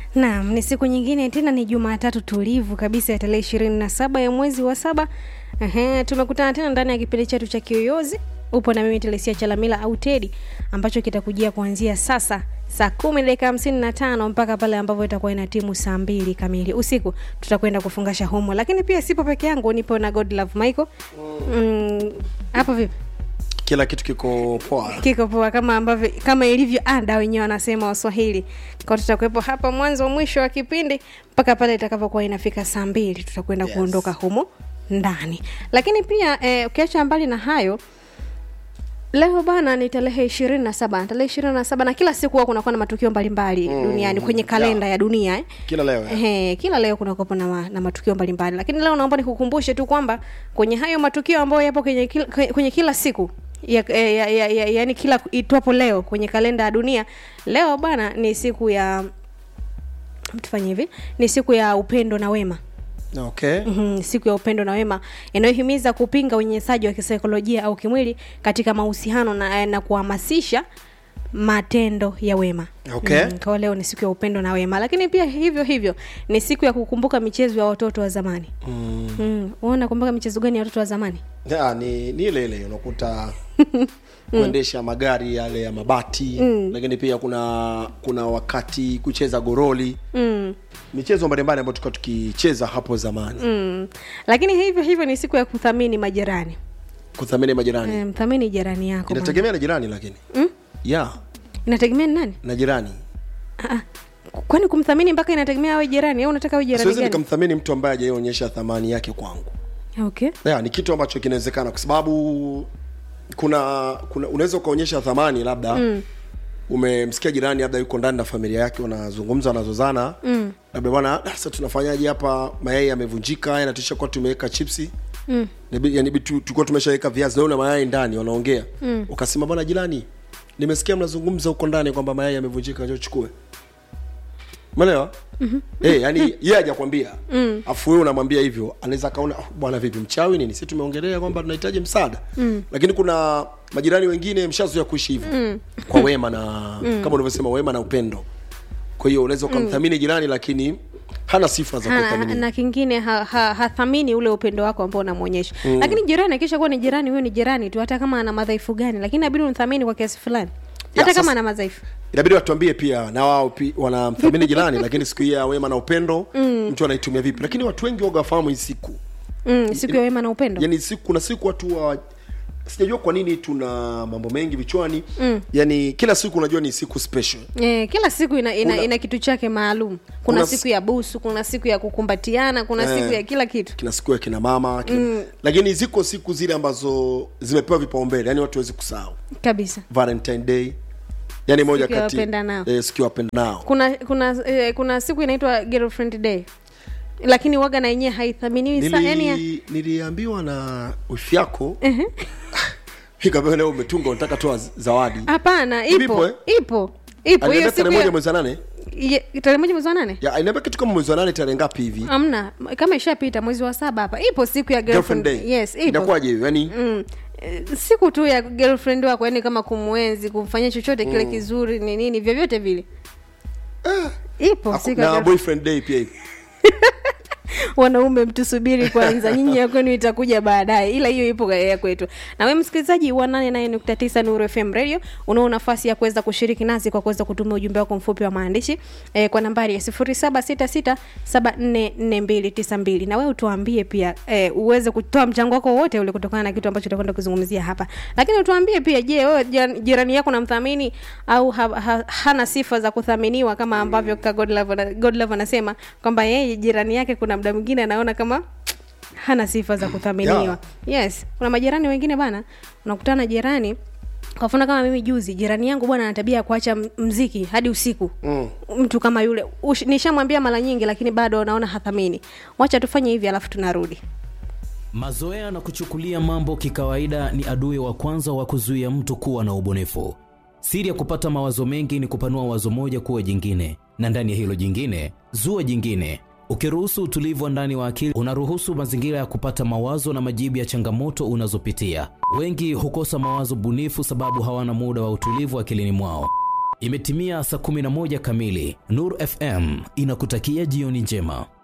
Naam, ni siku nyingine tena, ni Jumatatu tulivu kabisa ya tarehe ishirini na saba ya mwezi wa saba. Ehe, tumekutana tena ndani ya kipindi chetu cha Kiyoyozi. Upo na mimi Telesia Chalamila au Tedi, ambacho kitakujia kuanzia sasa saa kumi dakika hamsini na tano mpaka pale ambapo itakuwa ina timu saa mbili kamili usiku. Tutakwenda kufungasha homo, lakini pia sipo peke yangu, nipo na God Love Michael. Mm, hapo vipi? kila kitu kiko poa kiko poa kama ambavyo kama ilivyo ada wenyewe wanasema waswahili kwa tutakuwepo hapa mwanzo mwisho wa kipindi mpaka pale itakapokuwa inafika saa mbili tutakwenda Yes. kuondoka humo ndani lakini pia eh, ukiacha mbali na hayo leo bana ni tarehe ishirini na saba tarehe ishirini na saba na kila siku huwa kunakuwa na matukio mbalimbali mm, duniani kwenye kalenda ya dunia eh. kila leo eh. Ehe, kila leo kunakuwepo na, ma, na matukio mbalimbali lakini leo naomba nikukumbushe tu kwamba kwenye hayo matukio ambayo yapo kwenye kila, kwenye kila siku ya, ya, ya, ya, ya, yani kila itwapo leo kwenye kalenda ya dunia leo bana ni siku ya tufanye hivi ni siku ya upendo na wema okay mm siku ya upendo na wema inayohimiza kupinga unyenyesaji wa kisaikolojia au kimwili katika mahusiano na, na kuhamasisha matendo ya wema Okay. mm, kwa leo ni siku ya upendo na wema lakini pia hivyo hivyo ni siku ya kukumbuka michezo ya watoto wa zamani mm. mm. unakumbuka michezo gani ya watoto wa zamani ya, ni, ni ile ile unakuta kuendesha magari yale ya mabati mm. lakini pia kuna kuna wakati kucheza goroli mm. michezo mbalimbali ambayo tulikuwa tukicheza hapo zamani Mm. lakini hivyo hivyo ni siku ya kuthamini majirani kuthamini majirani e, mthamini jirani yako bwana. inategemea na jirani lakini Mm? ya inategemea ni nani na jirani Ah, ah. kwani kumthamini mpaka inategemea awe jirani au unataka awe jirani siwezi gani nikamthamini mtu ambaye hajaonyesha thamani yake kwangu okay ya, ni kitu ambacho kinawezekana kwa sababu kuna kuna unaweza ukaonyesha thamani labda mm. umemsikia jirani labda yuko ndani na familia yake wanazungumza wanazozana mm. labda bwana "Ah, sasa tunafanyaje hapa mayai yamevunjika haya natisha kuwa tumeweka chipsi mm. yani tu- tulikuwa tumeshaweka viazi na una mayai ndani wanaongea mm. ukasema bwana jirani nimesikia mnazungumza huko ndani kwamba mayai yamevunjika njoo chukue umeelewa mm-hmm. hey, yani yeye hajakwambia mm. afu wewe unamwambia hivyo anaweza akaona "Ah, bwana vipi mchawi nini si tumeongelea kwamba tunahitaji msaada mm. lakini kuna majirani wengine mshazoea kuishi hivyo mm. kwa wema na mm. kama ulivyosema wema na upendo kwa hiyo unaweza ukamthamini jirani lakini hana sifa za Hana- kuthaminiwa na kingine hathamini ha, hathamini ule upendo wako ambao unamwonyesha mm. lakini jirani akisha kuwa ni jirani huyo ni jirani tu hata kama ana madhaifu gani lakini inabidi umthamini kwa kiasi fulani Ya, hata kama sasa- ana madhaifu inabidi watuambie pia na wao pi- wanamthamini jirani lakini siku hii ya wema na upendo mm. mtu anaitumia vipi lakini watu wengi waga wafahamu hii siku mm, siku ya wema na upendo yani siku kuna siku watu wa sijajua kwa nini tuna mambo mengi vichwani mm. yani kila siku unajua ni siku special Eh, kila siku ina, ina, Kuna- ina kitu chake maalum kuna, Kuna siku s- ya busu kuna siku ya kukumbatiana kuna Eh. siku ya kila kitu kina siku ya kina mama kina... mm. lakini ziko siku zile ambazo zimepewa vipaumbele yani watu wawezi kusahau kabisa valentine day yani moja Siku ya kati wapendanao. eh, siku ya wapendanao kuna kuna eh, kuna siku inaitwa girlfriend day lakini waga na yenyewe haithaminiwi sa yani ya- Nili, niliambiwa na wifi yako ikaambia leo umetunga unataka toa z- zawadi hapana Ipo, ipo eh? ipo ipo hiyo Aliniambia siku tarehe moja ya- mwezi wa nane Ye- tarehe moja mwezi wa nane ya aliniambia kitu kama mwezi wa nane tarehe ngapi hivi amna kama ishapita mwezi wa saba hapa ipo siku ya girlfriend girlfriend day yes ipo inakuwaje hiyo yani mm. Eh, siku tu ya girlfriend wako yani kama kumwenzi kumfanyia chochote kile kizuri ni nini vyovyote vile ipo Aku- siku ya na girlfriend. boyfriend day pia hivi wanaume mtusubiri kwanza nyinyi ya kwenu itakuja baadaye ila hiyo ipo ya kwetu na we msikilizaji wa 89 nuru fm radio unao nafasi ya kuweza kushiriki nasi kwa kuweza kutumia ujumbe wako mfupi wa maandishi eh, kwa nambari ya 0766744292 na wewe utuambie pia eh, uweze kutoa mchango wako wote ule kutokana na kitu ambacho tutakwenda kuzungumzia hapa lakini utuambie pia je wewe jiran- jirani yako namthamini au ha, ha, hana sifa za kuthaminiwa kama ambavyo ka Godlove ana- Godlove anasema kwamba yeye jirani yake kuna muda mwingine anaona kama hana sifa za kuthaminiwa yes kuna majirani wengine bana unakutana na jirani kwa mfano kama mimi juzi jirani yangu bwana ana tabia ya kuacha m- mziki hadi usiku mm. mtu kama yule Ush- nishamwambia mara nyingi lakini bado naona hathamini wacha tufanye hivi alafu tunarudi Mazoea na kuchukulia mambo kikawaida ni adui wa kwanza wa kuzuia mtu kuwa na ubunifu. Siri ya kupata mawazo mengi ni kupanua wazo moja kuwa jingine, na ndani ya hilo jingine zua jingine. Ukiruhusu utulivu wa ndani wa akili, unaruhusu mazingira ya kupata mawazo na majibu ya changamoto unazopitia. Wengi hukosa mawazo bunifu sababu hawana muda wa utulivu akilini mwao. Imetimia saa 11 kamili. Nur FM inakutakia jioni njema.